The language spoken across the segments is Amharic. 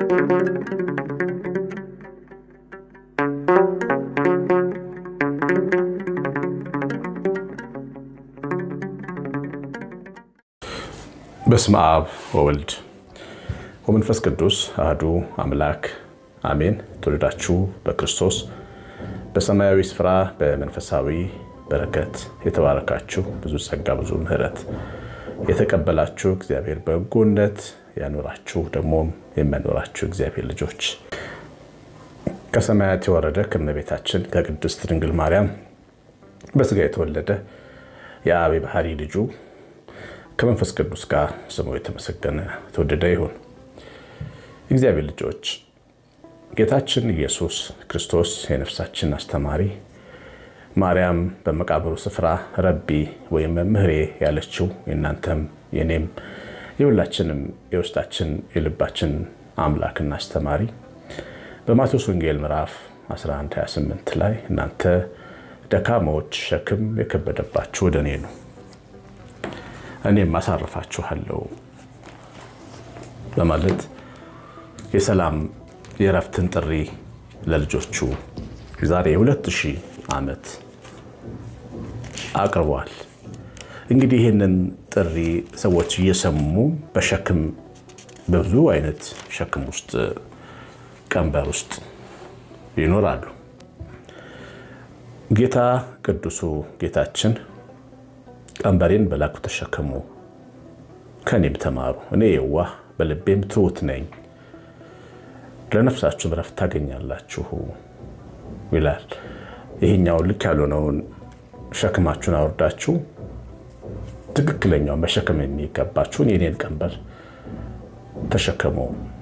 በስመ አብ ወወልድ ወመንፈስ ቅዱስ አህዱ አምላክ አሜን። ተወልዳችሁ በክርስቶስ በሰማያዊ ስፍራ በመንፈሳዊ በረከት የተባረካችሁ ብዙ ጸጋ ብዙ ምሕረት የተቀበላችሁ እግዚአብሔር በጎነት ያኖራችሁ ደግሞም የሚያኖራችሁ እግዚአብሔር ልጆች ከሰማያት የወረደ ከእመቤታችን ከቅድስት ድንግል ማርያም በስጋ የተወለደ የአብ ባህሪ ልጁ ከመንፈስ ቅዱስ ጋር ስሙ የተመሰገነ የተወደደ ይሁን። እግዚአብሔር ልጆች ጌታችን ኢየሱስ ክርስቶስ የነፍሳችን አስተማሪ ማርያም በመቃብሩ ስፍራ ረቢ ወይም መምህሬ ያለችው የእናንተም የኔም የሁላችንም የውስጣችን የልባችን አምላክና አስተማሪ በማቴዎስ ወንጌል ምዕራፍ 1128 ላይ እናንተ ደካሞች ሸክም የከበደባችሁ ወደ እኔ ነው እኔም አሳርፋችኋለሁ በማለት የሰላም የእረፍትን ጥሪ ለልጆቹ ዛሬ የሁለት ሺህ ዓመት አቅርቧል። እንግዲህ ይህንን ጥሪ ሰዎች እየሰሙ በሸክም በብዙ አይነት ሸክም ውስጥ ቀንበር ውስጥ ይኖራሉ። ጌታ ቅዱሱ ጌታችን ቀንበሬን በላኩ ተሸከሙ፣ ከኔም ተማሩ፣ እኔ የዋህ በልቤም ትሑት ነኝ፣ ለነፍሳችሁም ረፍት ታገኛላችሁ ይላል። ይህኛውን ልክ ያልሆነውን ሸክማችሁን አውርዳችሁ ትክክለኛውን መሸከም የሚገባችሁን የኔን ቀንበር ተሸከሙ።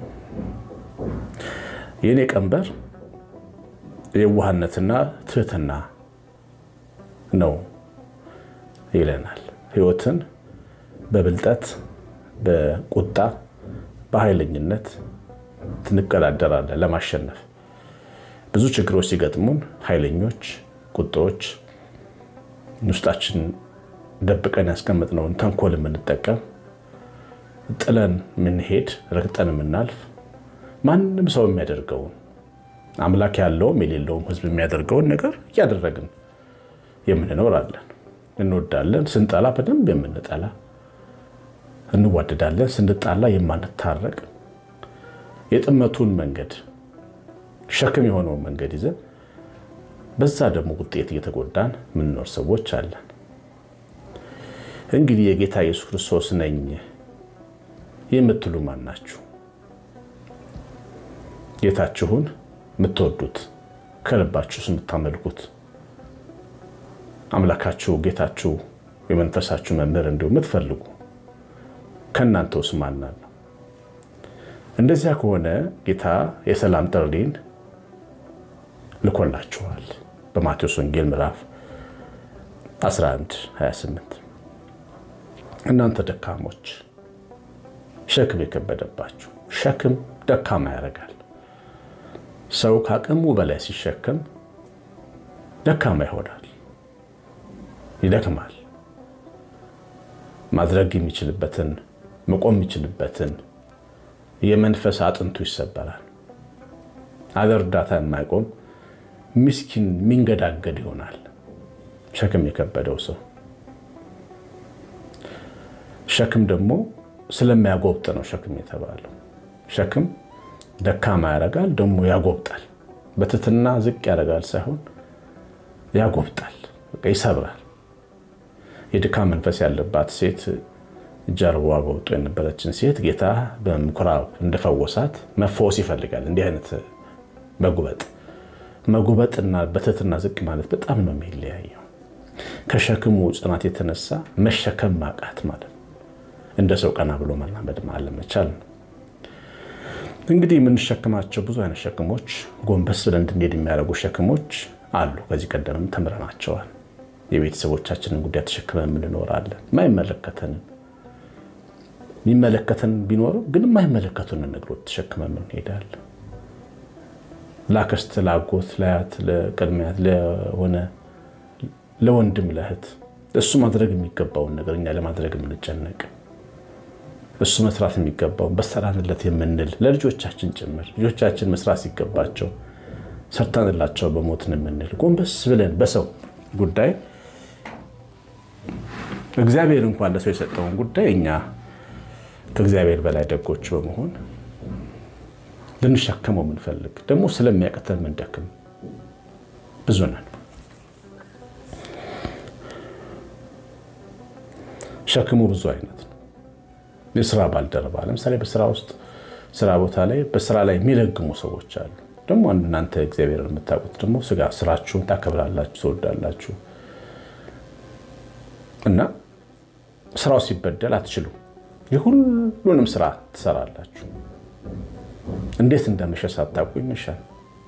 የኔ ቀንበር የዋህነትና ትህትና ነው ይለናል። ሕይወትን በብልጠት በቁጣ በኃይለኝነት ትንቀዳደራለን ለማሸነፍ ብዙ ችግሮች ሲገጥሙን ኃይለኞች፣ ቁጦዎች ውስጣችን ደብቀን ያስቀመጥነውን ተንኮል የምንጠቀም ጥለን የምንሄድ ረግጠን የምናልፍ ማንም ሰው የሚያደርገውን አምላክ ያለውም የሌለውም ሕዝብ የሚያደርገውን ነገር እያደረግን የምንኖራለን። እንወዳለን፣ ስንጠላ በደንብ የምንጠላ እንዋደዳለን፣ ስንጣላ የማንታረቅ የጥመቱን መንገድ ሸክም የሆነውን መንገድ ይዘን በዛ ደግሞ ውጤት እየተጎዳን የምንኖር ሰዎች አለን። እንግዲህ የጌታ ኢየሱስ ክርስቶስ ነኝ የምትሉ ማን ናችሁ? ጌታችሁን የምትወዱት ከልባችሁስ የምታመልኩት አምላካችሁ ጌታችሁ የመንፈሳችሁ መምህር እንዲሁ የምትፈልጉ ከእናንተ ውስጥ ማን አለ? እንደዚያ ከሆነ ጌታ የሰላም ጥሪን ልኮላችኋል። በማቴዎስ ወንጌል ምዕራፍ 11 28 እናንተ ደካሞች ሸክም የከበደባችሁ። ሸክም ደካማ ያደርጋል። ሰው ከአቅሙ በላይ ሲሸከም ደካማ ይሆናል፣ ይደክማል። ማድረግ የሚችልበትን መቆም የሚችልበትን የመንፈስ አጥንቱ ይሰበራል። አለ እርዳታ የማይቆም ምስኪን የሚንገዳገድ ይሆናል። ሸክም የከበደው ሰው ሸክም ደግሞ ስለሚያጎብጥ ነው ሸክም የተባለው። ሸክም ደካማ ያደርጋል፣ ደግሞ ያጎብጣል። በትትና ዝቅ ያደርጋል ሳይሆን ያጎብጣል፣ ይሰብራል። የድካም መንፈስ ያለባት ሴት ጀርባዋ ጎብጦ የነበረችን ሴት ጌታ በምኩራብ እንደፈወሳት መፈወስ ይፈልጋል። እንዲህ አይነት መጉበጥ መጉበጥና በትህትና ዝቅ ማለት በጣም ነው የሚለያየው። ከሸክሙ ጽናት የተነሳ መሸከም ማቃት ማለት ነው። እንደ ሰው ቀና ብሎ መራመድ አለመቻል ነው። እንግዲህ የምንሸክማቸው ብዙ አይነት ሸክሞች፣ ጎንበስ ብለን እንድንሄድ የሚያደርጉ ሸክሞች አሉ። ከዚህ ቀደምም ተምረናቸዋል። የቤተሰቦቻችንን ጉዳይ ተሸክመን የምንኖራለን። የማይመለከተንን የሚመለከተን ቢኖርም ግን የማይመለከቱንን ነገሮች ተሸክመን እንሄዳለን። ላክስት፣ ላጎት፣ ለአያት፣ ለቅድሚያት፣ ለሆነ ለወንድም፣ ለእህት እሱ ማድረግ የሚገባውን ነገር እኛ ለማድረግ የምንጨነቅ እሱ መስራት የሚገባውን በሰራንለት የምንል ለልጆቻችን ጭምር ልጆቻችን መስራት ሲገባቸው ሰርተንላቸው በሞትን የምንል ጎንበስ ብለን በሰው ጉዳይ እግዚአብሔር እንኳን ለሰው የሰጠውን ጉዳይ እኛ ከእግዚአብሔር በላይ ደጎች በመሆን ልንሸከመው የምንፈልግ ደግሞ ስለሚያቅተን ምንደክም ብዙ ነን። ሸክሙ ብዙ አይነት ነው። የስራ ባልደረባ ለምሳሌ በስራ ውስጥ ስራ ቦታ ላይ በስራ ላይ የሚለግሙ ሰዎች አሉ። ደግሞ እናንተ እግዚአብሔር የምታውቁት ደግሞ ስጋ ስራችሁን ታከብራላችሁ፣ ትወዳላችሁ እና ስራው ሲበደል አትችሉም። የሁሉንም ስራ ትሰራላችሁ። እንዴት እንደመሸ ሳታውቁ ይመሻል።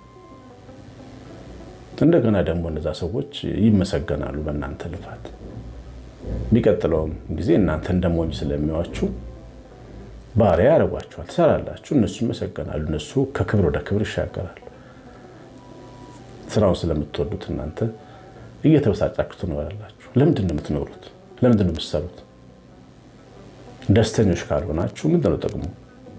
እንደገና ደግሞ እነዛ ሰዎች ይመሰገናሉ በእናንተ ልፋት። የሚቀጥለውም ጊዜ እናንተ እንደሞኝ ስለሚዋችሁ ባሪያ ያደርጓቸዋል። ትሰራላችሁ፣ እነሱ ይመሰገናሉ። እነሱ ከክብር ወደ ክብር ይሻገራሉ። ስራውን ስለምትወዱት እናንተ እየተበሳጫችሁ ትኖራላችሁ። ለምንድን ነው የምትኖሩት? ለምንድን ነው የምትሰሩት? ደስተኞች ካልሆናችሁ ምንድን ነው ጥቅሙ?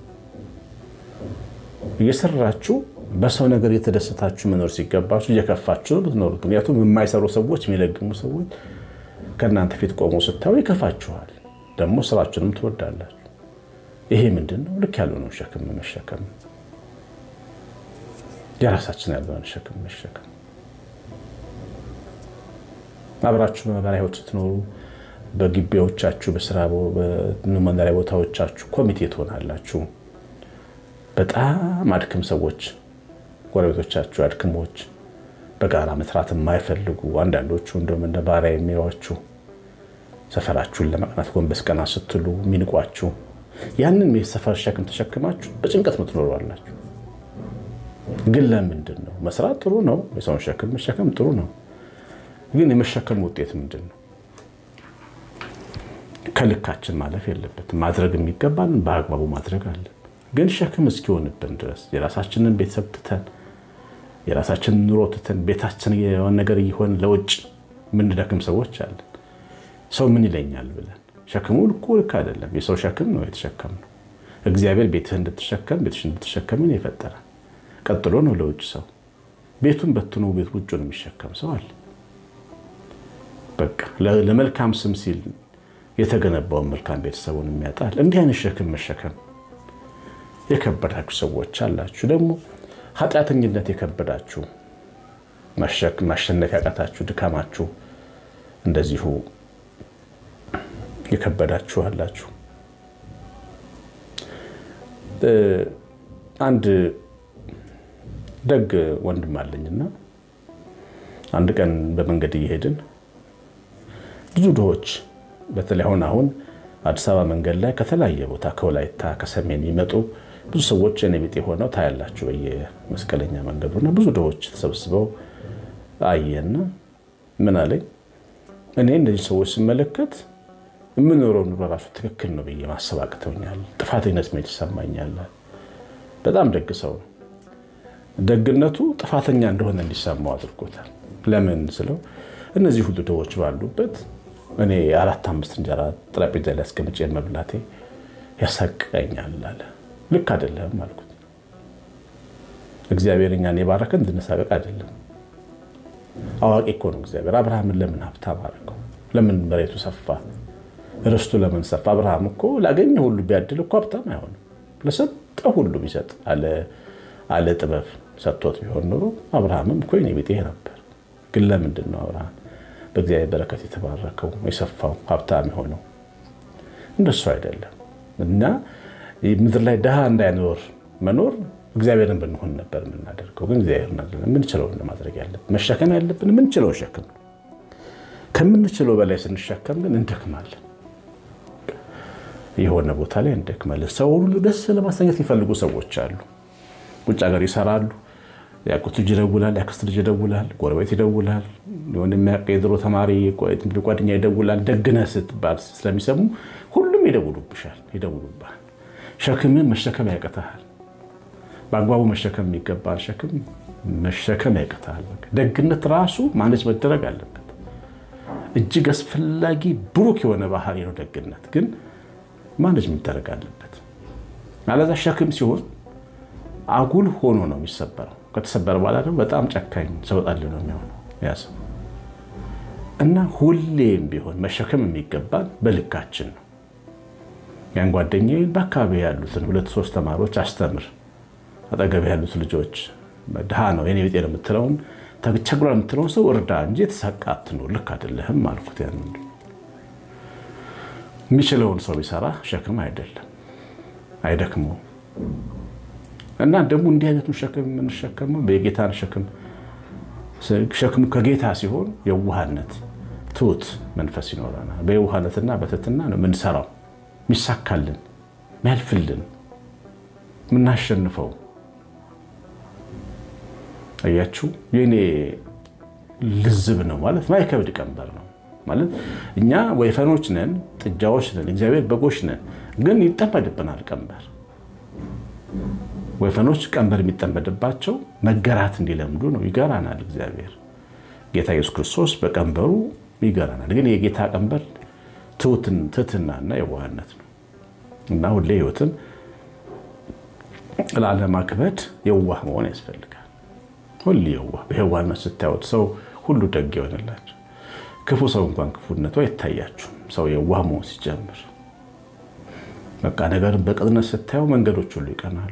እየሰራችሁ በሰው ነገር እየተደሰታችሁ መኖር ሲገባችሁ እየከፋችሁ ነው የምትኖሩት። ምክንያቱም የማይሰሩ ሰዎች፣ የሚለግሙ ሰዎች ከእናንተ ፊት ቆመው ስታዩ ይከፋችኋል። ደግሞ ስራችሁንም ትወዳላችሁ። ይሄ ምንድን ነው? ልክ ያልሆነው ሸክም መሸከም፣ የራሳችን ያልሆነ ሸክም መሸከም። አብራችሁ በማህበራዊ ህይወት ስትኖሩ በግቢዎቻችሁ፣ በስራ መኖሪያ ቦታዎቻችሁ ኮሚቴ ትሆናላችሁ። በጣም አድክም ሰዎች፣ ጎረቤቶቻችሁ አድክሞች፣ በጋራ መስራት የማይፈልጉ አንዳንዶቹ እንደውም እንደ ባሪያ የሚሏችሁ ሰፈራችሁን ለማቅናት ጎንበስ ቀና ስትሉ የሚንቋችሁ ያንን የሰፈር ሸክም ተሸክማችሁ በጭንቀት ምትኖሩ አላችሁ። ግን ለምንድን ነው መስራት ጥሩ ነው፣ የሰውን ሸክም መሸከም ጥሩ ነው። ግን የመሸከም ውጤት ምንድን ነው? ከልካችን ማለፍ የለበትም። ማድረግ የሚገባን በአግባቡ ማድረግ አለን። ግን ሸክም እስኪሆንብን ድረስ የራሳችንን ቤተሰብ ትተን የራሳችንን ኑሮ ትተን ቤታችን የሆነ ነገር እየሆን ለውጭ የምንደክም ሰዎች አለን። ሰው ምን ይለኛል ብለን ሸክሙ ልኩ ልክ አይደለም። የሰው ሸክም ነው የተሸከምነው። እግዚአብሔር ቤትህ እንድትሸከም ቤትሽ እንድትሸከምን የፈጠረ ቀጥሎ ነው ለውጭ ሰው ቤቱን በትኖ ቤት ውጩን የሚሸከም ሰው አለ። በቃ ለመልካም ስም ሲል የተገነባውን መልካም ቤተሰቡን የሚያጣል። እንዲህ አይነት ሸክም መሸከም የከበዳችሁ ሰዎች አላችሁ። ደግሞ ኃጢአተኝነት የከበዳችሁ ማሸነፍ ያቃታችሁ ድካማችሁ እንደዚሁ የከበዳችሁ አላችሁ። አንድ ደግ ወንድም አለኝና አንድ ቀን በመንገድ እየሄድን ብዙ ድሆች በተለይ አሁን አሁን አዲስ አበባ መንገድ ላይ ከተለያየ ቦታ ከወላይታ ከሰሜን የሚመጡ ብዙ ሰዎች እኔ ቢጤ ሆነው ታያላችሁ በየመስቀለኛ መንገዱና ብዙ ድሆች ተሰብስበው አየና ምን አለኝ እኔ እነዚህ ሰዎች ስመለከት የምኖረው ኑሮ ራሱ ትክክል ነው ብዬ ማሰብ አቅተውኛል። ጥፋተኝነት ስሜት ይሰማኛል። በጣም ደግ ሰው ነው። ደግነቱ ጥፋተኛ እንደሆነ እንዲሰማው አድርጎታል። ለምን ስለው እነዚህ ሁሉ ድሆች ባሉበት እኔ አራት አምስት እንጀራ ጠረጴዛ ላይ አስቀምጬ መብላቴ ያሳቅቀኛል አለ። ልክ አይደለም አልኩት። እግዚአብሔር እኛን የባረከን እንድንሳቀቅ አይደለም። አዋቂ እኮ ነው እግዚአብሔር። አብርሃምን ለምን ሀብታም አደረገው? ለምን መሬቱ ሰፋ? ርስቱ ለምን ሰፋ? አብርሃም እኮ ላገኘ ሁሉ ቢያድል እኮ ሀብታም አይሆንም። ለሰጠ ሁሉ ቢሰጥ አለ ጥበብ ሰጥቶት ቢሆን ኖሮ አብርሃምም እኮ የኔ ቢጤ ነበር። ግን ለምንድን ነው አብርሃም በእግዚአብሔር በረከት የተባረከው የሰፋው ሀብታም የሆነው? እንደሱ አይደለም። እና ምድር ላይ ድሃ እንዳይኖር መኖር እግዚአብሔርን ብንሆን ነበር የምናደርገው። ግን እግዚአብሔር አይደለም። የምንችለውን ለማድረግ ያለብን መሸከም ያለብን የምንችለውን ሸክም ነው። ከምንችለው በላይ ስንሸከም ግን እንደክማለን። የሆነ ቦታ ላይ እንደክማለን። ሰው ሁሉ ደስ ለማሰኘት የሚፈልጉ ሰዎች አሉ። ውጭ ሀገር ይሰራሉ። ያቁት ልጅ ይደውላል፣ ያክስት ልጅ ይደውላል፣ ጎረቤት ይደውላል፣ የሆነ የሚያውቅ የድሮ ተማሪ ጓደኛ ይደውላል። ደግነህ ስትባል ስለሚሰሙ ሁሉም ይደውሉብሻል፣ ይደውሉብሃል። ሸክምን መሸከም ያቅትሃል። በአግባቡ መሸከም የሚገባል ሸክም መሸከም ያቅትሃል። ደግነት ራሱ ማነች መደረግ አለበት። እጅግ አስፈላጊ ብሩክ የሆነ ባህሪ ነው ደግነት። ግን ማኔጅ የሚደረግ አለበት። አለዛ ሸክም ሲሆን አጉል ሆኖ ነው የሚሰበረው። ከተሰበረ በኋላ ደግሞ በጣም ጨካኝ ሰው ጣል ነው የሚሆነው ያ ሰው እና ሁሌም ቢሆን መሸከም የሚገባን በልካችን ነው። ያን ጓደኛዬን በአካባቢ ያሉትን ሁለት ሶስት ተማሪዎች አስተምር፣ አጠገብ ያሉት ልጆች ድሃ ነው የኔ ቤጤ ነው የምትለውን ተቸግሯል የምትለውን ሰው እርዳ እንጂ የተሳቃ አትኑር፣ ልክ አይደለህም አልኩት። ያን የሚችለውን ሰው ቢሰራ ሸክም አይደለም አይደክመውም። እና ደግሞ እንዲህ አይነቱን ሸክም የምንሸከመው የጌታን ሸክም ሸክሙ ከጌታ ሲሆን የዋህነት ትሁት መንፈስ ይኖረናል። በየዋህነትና በትህትና ነው የምንሰራው የሚሳካልን የሚያልፍልን የምናሸንፈው። አያችሁ የኔ ልዝብ ነው ማለት ማይከብድ ቀንበር ነው ማለት እኛ ወይፈኖች ነን፣ ጥጃዎች ነን፣ እግዚአብሔር በጎች ነን። ግን ይጠመድብናል ቀንበር። ወይፈኖች ቀንበር የሚጠመድባቸው መገራት እንዲለምዱ ነው። ይገራናል እግዚአብሔር ጌታ ኢየሱስ ክርስቶስ በቀንበሩ ይገራናል። ግን የጌታ ቀንበር ትህትናና የዋህነት ነው እና ሁሌ ህይወትን ላለማክበድ የዋህ መሆን ያስፈልጋል። ሁሌ የዋህ በየዋህነት ስታዩት ሰው ሁሉ ደግ ይሆንላቸው። ክፉ ሰው እንኳን ክፉነቱ አይታያችሁም። ሰው የዋህ መሆን ሲጀምር በቃ ነገርን በቅጥነት ስታየው መንገዶች ሁሉ ይቀናሉ።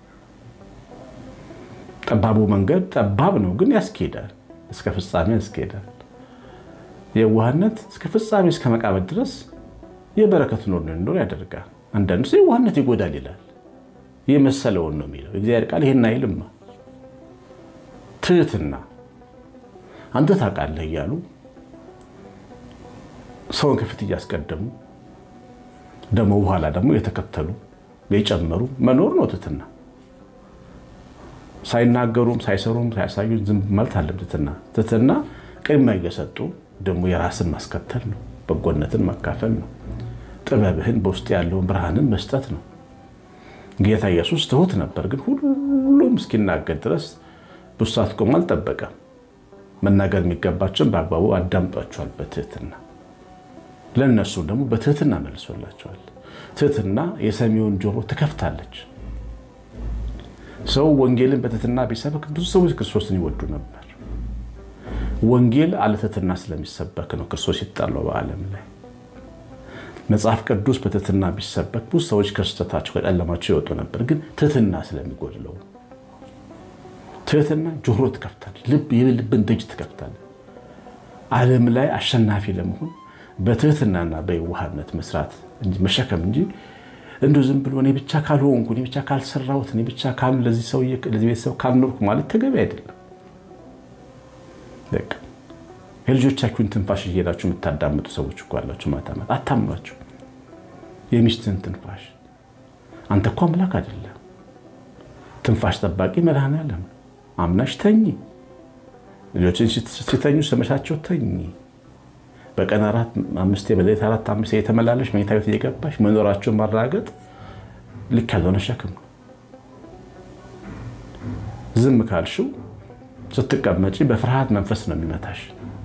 ጠባቡ መንገድ ጠባብ ነው፣ ግን ያስኬዳል፣ እስከ ፍጻሜ ያስኬዳል። የዋህነት እስከ ፍጻሜ እስከ መቃብር ድረስ የበረከት ኖር እንዲኖር ያደርጋል። አንዳንዱ ሰው የዋህነት ይጎዳል ይላል። የመሰለውን ነው የሚለው እግዚአብሔር ቃል ይሄን አይልማ። ትህትና አንተ ታውቃለህ እያሉ ሰውን ከፊት እያስቀደሙ ደግሞ በኋላ ደግሞ የተከተሉ የጨመሩ መኖር ነው ትህትና። ሳይናገሩም ሳይሰሩም ሳያሳዩ ዝም ማለት አለም ትህትና። ትህትና ቅድሚያ እየሰጡ ደግሞ የራስን ማስከተል ነው። በጎነትን ማካፈል ነው። ጥበብህን በውስጥ ያለውን ብርሃንን መስጠት ነው። ጌታ ኢየሱስ ትሁት ነበር፣ ግን ሁሉም እስኪናገር ድረስ ብዙ ሰዓት ቆሞ አልጠበቀም። መናገር የሚገባቸውን በአግባቡ አዳምጧቸዋል በትህትና ለእነሱ ደግሞ በትህትና መልሶላቸዋል። ትህትና የሰሚውን ጆሮ ትከፍታለች። ሰው ወንጌልን በትህትና ቢሰብክ ብዙ ሰዎች ክርስቶስን ይወዱ ነበር። ወንጌል አለ ትህትና ስለሚሰበክ ነው ክርስቶስ ይጣለው በዓለም ላይ። መጽሐፍ ቅዱስ በትህትና ቢሰበክ ብዙ ሰዎች ከስህተታቸው ከጨለማቸው ይወጡ ነበር፣ ግን ትህትና ስለሚጎድለው። ትህትና ጆሮ ትከፍታለች፣ የልብን ደጅ ትከፍታለች። ዓለም ላይ አሸናፊ ለመሆን በትህትናና በየዋህነት መስራት መሸከም እንጂ እንዲሁ ዝም ብሎ እኔ ብቻ ካልሆንኩ እኔ ብቻ ካልሰራሁት እኔ ብቻ ለዚህ ሰው ለዚህ ቤተሰብ ካልኖርኩ ማለት ተገቢ አይደለም። የልጆቻችሁን ትንፋሽ እየሄዳችሁ የምታዳምጡ ሰዎች እኮ አላችሁ። ማታ ማታ አታምኗቸው። የሚስትን ትንፋሽ አንተ እኮ አምላክ አይደለም። ትንፋሽ ጠባቂ መድኃኔዓለም አምናሽ ተኝ። ልጆችን ሲተኙ ስመሻቸው ተኝ። በቀን አራት አምስት በሌሊት አራት አምስት የተመላለሽ መኝታ ቤት እየገባሽ መኖራቸውን ማረጋገጥ ልክ ያልሆነ ሸክም ነው። ዝም ካልሽው ስትቀመጪ በፍርሃት መንፈስ ነው የሚመታሽ።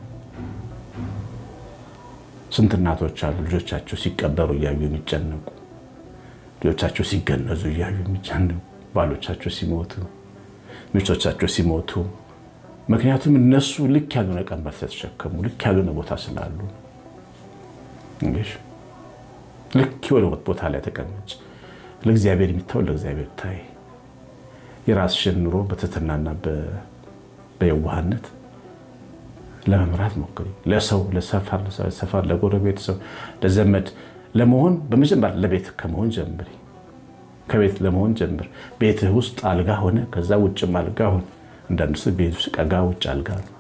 ስንት እናቶች አሉ ልጆቻቸው ሲቀበሩ እያዩ የሚጨነቁ፣ ልጆቻቸው ሲገነዙ እያዩ የሚጨነቁ፣ ባሎቻቸው ሲሞቱ፣ ሚስቶቻቸው ሲሞቱ ምክንያቱም እነሱ ልክ ያልሆነ ቀንበር ስለተሸከሙ ልክ ያልሆነ ቦታ ስላሉ እንግዲህ ልክ የሆነ ቦታ ላይ ተቀመጭ። ለእግዚአብሔር የሚታወል ለእግዚአብሔር ታይ። የራስሽን ኑሮ በትህትናና በየዋህነት ለመምራት ሞክሪ። ለሰው ለሰፈር፣ ለጎረቤት ሰው፣ ለዘመድ ለመሆን በመጀመሪያ ለቤት ከመሆን ጀምሪ። ከቤት ለመሆን ጀምር። ቤትህ ውስጥ አልጋ ሆነ፣ ከዛ ውጭም አልጋ ሆነ። አንዳንድ ሰው ቤት ውስጥ ቀጋ፣ ውጭ አልጋ ነው።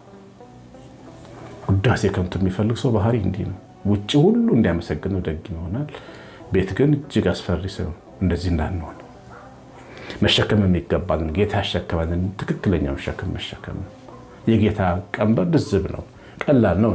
ውዳሴ ከንቱ የሚፈልግ ሰው ባህሪ እንዲህ ነው። ውጭ ሁሉ እንዲያመሰግነው ደግ ይሆናል። ቤት ግን እጅግ አስፈሪ ሰው። እንደዚህ እንዳንሆን መሸከም የሚገባንን ጌታ ያሸከመንን ትክክለኛውን ሸክም መሸከም ነው። የጌታ ቀንበር ድዝብ ነው፣ ቀላል ነው።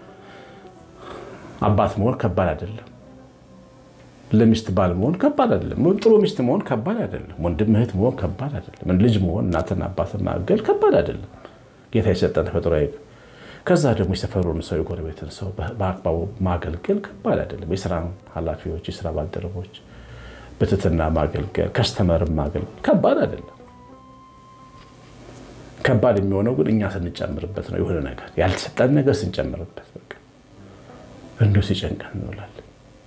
አባት መሆን ከባድ አይደለም። ለሚስት ባል መሆን ከባድ አይደለም። ጥሩ ሚስት መሆን ከባድ አይደለም። ወንድም እህት መሆን ከባድ አይደለም። ልጅ መሆን እናትና አባትን ማገል ከባድ አይደለም። ጌታ የሰጠን ተፈጥሮ ከዛ ደግሞ የሰፈሩን ሰው የጎረቤትን ሰው በአግባቡ ማገልገል ከባድ አይደለም። የስራ ኃላፊዎች፣ የስራ ባልደረቦች በትህትና ማገልገል፣ ከስተመርን ማገልገል ከባድ አይደለም። ከባድ የሚሆነው ግን እኛ ስንጨምርበት ነው። የሆነ ነገር ያልተሰጠን ነገር ስንጨምርበት በቃ እንዲሁ ሲጨንቀን እንውላለን።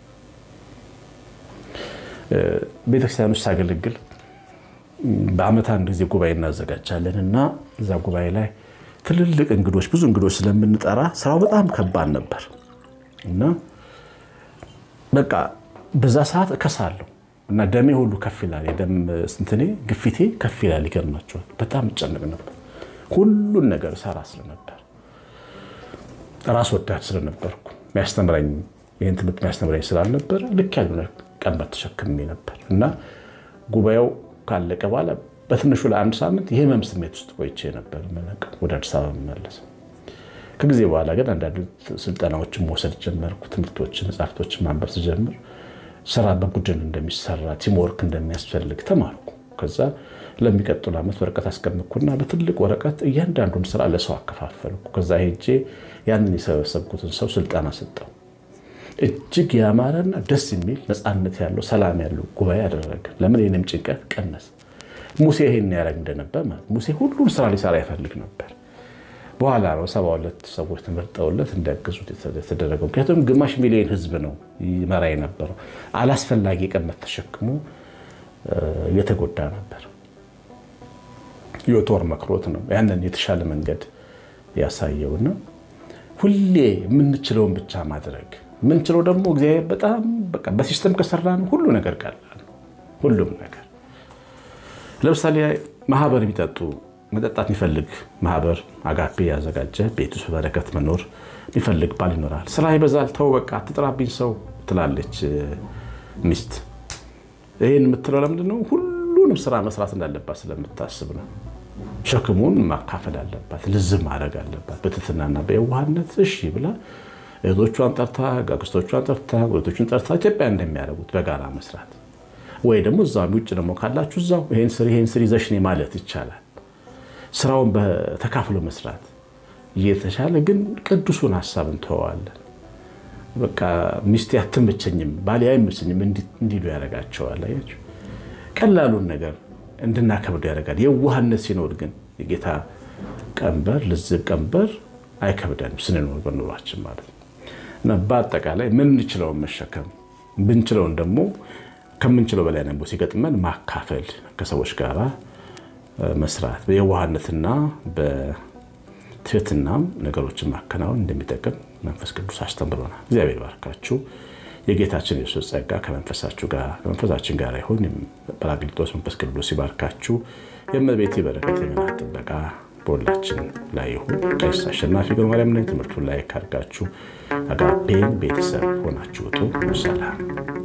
ቤተክርስቲያን ውስጥ ሳገለግል በዓመት አንድ ጊዜ ጉባኤ እናዘጋጃለን እና እዛ ጉባኤ ላይ ትልልቅ እንግዶች ብዙ እንግዶች ስለምንጠራ ስራው በጣም ከባድ ነበር እና በቃ በዛ ሰዓት እከሳለሁ እና ደሜ ሁሉ ከፍ ይላል። የደም ስንትኔ ግፊቴ ከፍ ይላል። ይገርማቸዋል። በጣም እጨነቅ ነበር። ሁሉን ነገር ሰራ ስለነበር ራስ ወዳድ ስለነበርኩ የሚያስተምረኝ ይህን ትምህርት የሚያስተምረኝ ስላልነበረ ልክ ያሉ ቀንበር ተሸክሜ ነበር እና ጉባኤው ካለቀ በኋላ በትንሹ ለአንድ ሳምንት የህመም ስሜት ውስጥ ቆይቼ ነበር ወደ አዲስ አበባ መመለስ። ከጊዜ በኋላ ግን አንዳንድ ስልጠናዎችን መውሰድ ጀመርኩ። ትምህርቶችን፣ መጽሐፍቶችን ማንበብ ስጀምር ስራ በቡድን እንደሚሰራ ቲምወርክ እንደሚያስፈልግ ተማርኩ። ከዛ ለሚቀጥሉ ዓመት ወረቀት አስቀምጥኩና በትልቅ ወረቀት እያንዳንዱን ስራ ለሰው አከፋፈልኩ። ከዛ ሄጄ ያንን የሰበሰብኩትን ሰው ስልጠና ሰጠው። እጅግ ያማረና ደስ የሚል ነፃነት ያለው ሰላም ያለው ጉባኤ ያደረገ። ለምን የእኔም ጭንቀት ቀነሰ። ሙሴ ይሄን ያደረግ እንደነበር ማለት ሙሴ ሁሉን ስራ ሊሰራ ይፈልግ ነበር። በኋላ ነው ሰባ ሁለት ሰዎች ተመርጠውለት እንዲያግዙት የተደረገው። ምክንያቱም ግማሽ ሚሊዮን ህዝብ ነው ይመራ የነበረው። አላስፈላጊ ቀመት ተሸክሞ እየተጎዳ ነበር። ዮቶር መክሮት ነው ያንን የተሻለ መንገድ ያሳየውና ሁሌ የምንችለውን ብቻ ማድረግ የምንችለው ደግሞ እግዚአብሔር በጣም በቃ በሲስተም ከሰራ ነው ሁሉ ነገር ቀላል ነው። ሁሉም ነገር ለምሳሌ ማህበር የሚጠጡ መጠጣት የሚፈልግ ማህበር አጋፔ ያዘጋጀ ቤት ውስጥ በበረከት መኖር የሚፈልግ ባል ይኖራል። ስራ ይበዛል፣ ተው በቃ አትጥራብኝ ሰው ትላለች ሚስት። ይህን የምትለው ለምንድን ነው? ሁሉንም ስራ መስራት እንዳለባት ስለምታስብ ነው። ሸክሙን ማካፈል አለባት፣ ልዝም ማድረግ አለባት። በትህትናና በየዋህነት እሺ ብላ እህቶቿን ጠርታ፣ አክስቶቿን ጠርታ፣ ጎረቤቶቿን ጠርታ ኢትዮጵያ እንደሚያደርጉት በጋራ መስራት ወይ ደግሞ እዛው ውጭ ደግሞ ካላችሁ እዛው ይሄን ስሪ ይሄን ስሪ ይዘሽ ነይ ማለት ይቻላል። ስራውን በተካፍሎ መስራት እየተሻለ ግን ቅዱሱን ሀሳብ እንተዋዋለን። በቃ ሚስቴ አትመቸኝም፣ ባሌ አይመቸኝም እንዲሉ ያደርጋቸዋል። አያችሁ፣ ቀላሉን ነገር እንድናከብዱ ያደርጋል። የዋህነት ሲኖር ግን የጌታ ቀንበር ልዝብ ቀንበር አይከብደንም ስንኖር በኑሯችን ማለት ነው። እና በአጠቃላይ ምንችለውን መሸከም ብንችለውን ደግሞ ከምንችለው በላይ ደግሞ ሲገጥመን ማካፈል ከሰዎች ጋር መስራት በየዋህነትና በትህትናም ነገሮችን ማከናወን እንደሚጠቅም መንፈስ ቅዱስ አስተምሮናል። እግዚአብሔር ባርካችሁ። የጌታችን የሱስ ጸጋ ከመንፈሳችሁ ጋር ከመንፈሳችን ጋር ይሁን። ጰራቅሊጦስ መንፈስ ቅዱስ ይባርካችሁ። የእመቤቴ በረከት የመናት ጥበቃ በሁላችን ላይ ይሁን። ቀሲስ አሸናፊ ገብረማርያም ነኝ። ትምህርቱን ላይ ካርጋችሁ አጋፔን ቤተሰብ ሆናችሁ ውጡ። ሰላም